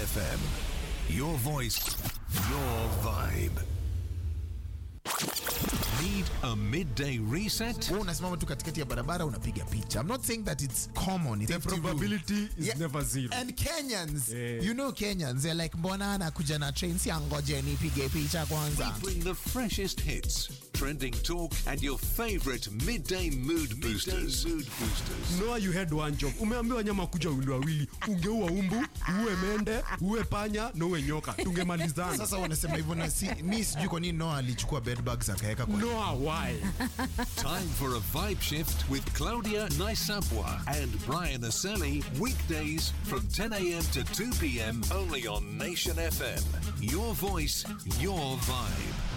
FM. Your voice, your vibe. Need a midday reset? Wewe unasimama tu katikati ya barabara unapiga picha. I'm not saying that it's common. It's The probability is never zero. And Kenyans, Yeah. you know Kenyans, they're like mbona anakuja na train si angoje nipige picha kwanza. Bring the freshest hits, trending talk, and your favorite midday mood boosters. mood boosters. Noah, you had one job. Umeambiwa nyama kuja wili wawili, ungeua umbu, uwe mende, uwe panya na uwe nyoka, tungemalizana. Sasa wanasema hivyo na si, mi sijui kwa nini Noah alichukua bed bugs akaweka kwa Noah, why? Time for a vibe shift with Claudia Naisapwa and Brian Aseli. Weekdays from 10 a.m. to 2 p.m. only on Nation FM. Your voice, your vibe.